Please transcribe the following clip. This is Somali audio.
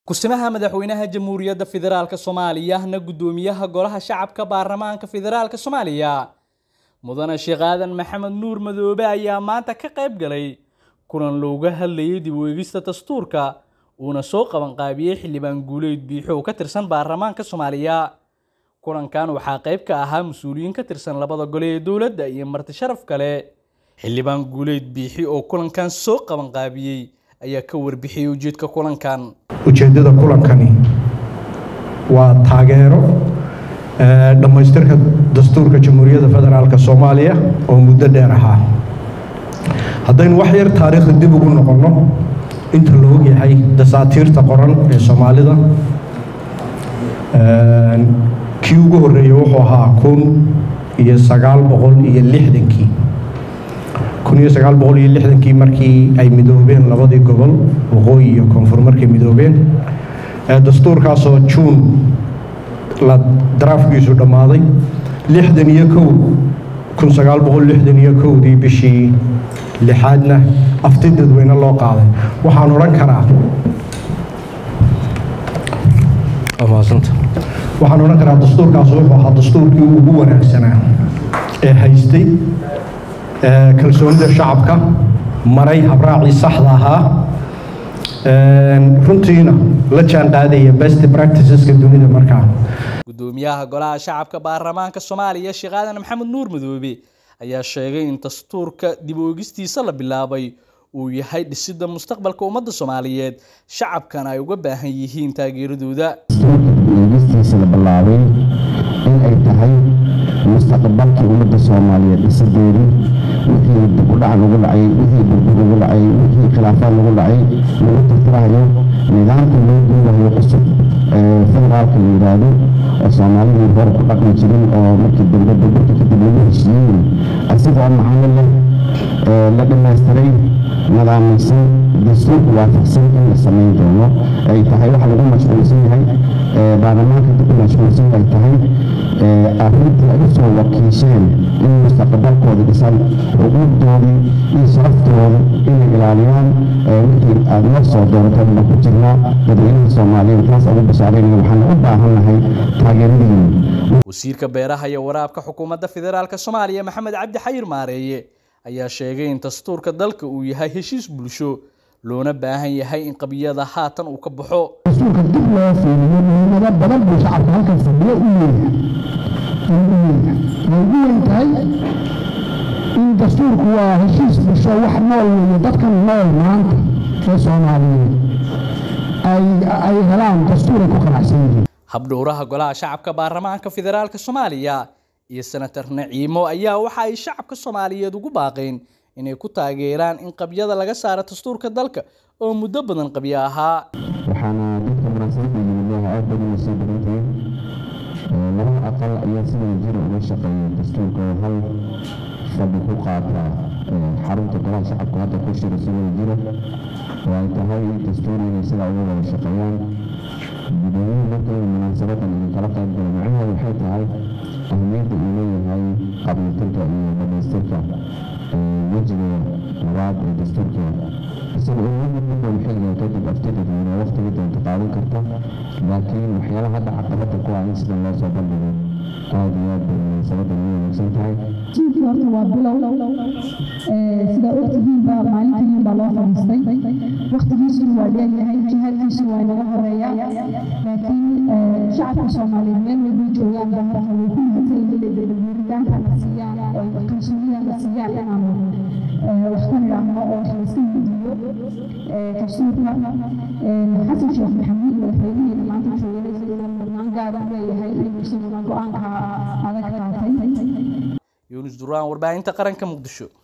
Ku-simaha madaxweynaha Jamhuuriyadda Federaalka Soomaaliya na guddoomiyaha Golaha Shacabka Baarlamaanka Federaalka Soomaaliya Mudane Sheekh Aadan Maxamed Nuur Madoobe ayaa maanta ka qayb galay kulan looga hadlayay dib u eegista dastuurka uuna soo qaban qaabiyey xildhibaan guuleed biixo oo ka tirsan baarlamaanka Soomaaliya. Kulankan waxaa qayb ka ahaa mas-uuliyiin ka tirsan labada gole ee dowladda iyo marti sharaf kale. Xildhibaan guuleed biixi oo kulankan soo qaban qaabiyey ayaa ka warbixiyey ujeedka kulankan. ujeeddada kulankani waa taageero eh, dhammaystirka dastuurka jamhuuriyadda federaalk soomaaliya oo muddo dheer ahaa haddaynu wax yar taariikhda dib ugu noqonno inta la ogyahay dasaatiirta qoran ee soomaalida eh, kii ugu horreeyey wuxuu ahaa kun iyo sagaal boqol iyo lixdankii kun iyo sagaal boqol iyo lixdankii markii ay midoobeen labadii gobol waqooyi iyo koonfur markay midoobeen ee dastuurkaasoo juun la daraafkiisu dhammaaday lixdan iyo kow kun sagaal boqol lixdan iyo kowdii bishii lixaadna afti dadweyne loo qaaday waxaan odhan karaa Waa mahadsantahay. waxaan odhan karaa dastuurkaas wuxuu ahaa dastuurkii ugu wanaagsanaa ee haystay ee kalsoonida shacabka maray habraacii saxda ahaa een, runtiina la jaan qaadaya best practiceska dunida markaa Guddoomiyaha Golaha Shacabka Baarlamaanka Soomaaliya Sheekh Aadan Maxamed Nuur Madoobe ayaa sheegay in dastuurka dib u eegistiisa la bilaabay uu yahay dhisidda mustaqbalka ummadda Soomaaliyeed shacabkana ay uga baahan yihiin taageeradooda. eegistiisa la bilaabay in ay tahay mustaqbalkii ummadda soomaaliyeed dhisadeedii wixii dib u dhac lagu dhacay wixii burbur lagu dhacay wixii khilaafaad lagu dhacay lagu tirtirayo nidaamka loo duulayo cusub ee federaalka la yidhaahdo oo soomaalidii hore ku dhaqmi jirin oo markii dambe burburka kadib lagu heshiiyey asigoo macaamil leh ee la dhammaystiray nidaamaysan dastuurka waafaqsan in la samayn doono ay tahay waxa lagu mashquulsan yahay ee baarlamaanka dib u mashquulsan ay tahay ee arrintii ay usoo wakiisheen in mustaqbalkooda dhisan xuquuqdoodii iyo sharaftooda inay ilaaliyaan ee wixii aad noo soo dooratay baan ku jirnaa dadweynaha soomaaliyeed taas ugu bashaaraynaya waxaan u baahan nahay taageeradiina Wasiirka Beeraha iyo Waraabka Xukuumadda Federaalka Soomaaliya Maxamed Cabdi Xayir Maareeye ayaa sheegay in dastuurka dalka uu yahay heshiis bulsho loona baahan yahay in qabiyada haatan uu ka baxo. dastuurka dib loo fiiriyo muhiimado badan buu shacabka halkan fadhiyo u leeyahay inuu u leeyahay way ugu weyn tahay in dastuurku waa heshiis bulsho wax nool weeye dadkan nool maanta ee soomaaliyeed ay ay helaan dastuuray ku qanacsan yihiin Habdhowraha Golaha Shacabka Baarlamaanka Federaalka Soomaaliya iyo Senator Naciimo ayaa waxa ay shacabka Soomaaliyeed ugu baaqeen inay ku taageeraan in qabyada laga saaro dastuurka dalka oo muddo badan qabyo ahaa. waxaana dadka munaasabadda yimid leeyahay aad badan soo badantihiin laba aqal ayaa si wada jir uga shaqeeya dastuurka oo hal fadhi ku qaata ee, xarunta golaha shacabka hadda ku shira si wada jira oo ay tahay dastuur inay sidaa uga wada shaqeeyaan gudoomiyuhu marka uu munaasabadan idinkala qayb galo macnaheedu waxay tahay ahmiyadda uu leeyahay qabiiltirka iyo dhamaystirka ee, wejiga labaad ee dastuurka isaga uu mid mid walba xilliga kadib aftidadweyne waqtiga doonta qaadan karta laakiin waxyaalaha hadda caqabada ku ah in sida loo soo bandhigo aad iyo aad bay munaasabadan u wanaagsan tahay jiilkii horta waa bilow Ee, sidaa ogtihiinba maalin keliya baa loo fadhiistay waqtigiisuna waa dheeryahay jihaadkiisuna waa inaga horeeya laakiin ee, shacabka soomaaliyeed meel walbay joogaan baa horta way ku mahadsan yihiin dabaguuritaanka na siiyaan oo kalsoonida na siiyaan inaanu ee, wax ka nidhaahno oo wax layska weydiiyo Ee, dastuurka ee, xasan sheekh maxamuud madaxweynihiina maanta joogay isaguna mudnaan gaar u leeyahay inuu isaguna go-aanka adag qaatay Yunus Duraan warbaahinta qaranka Muqdisho.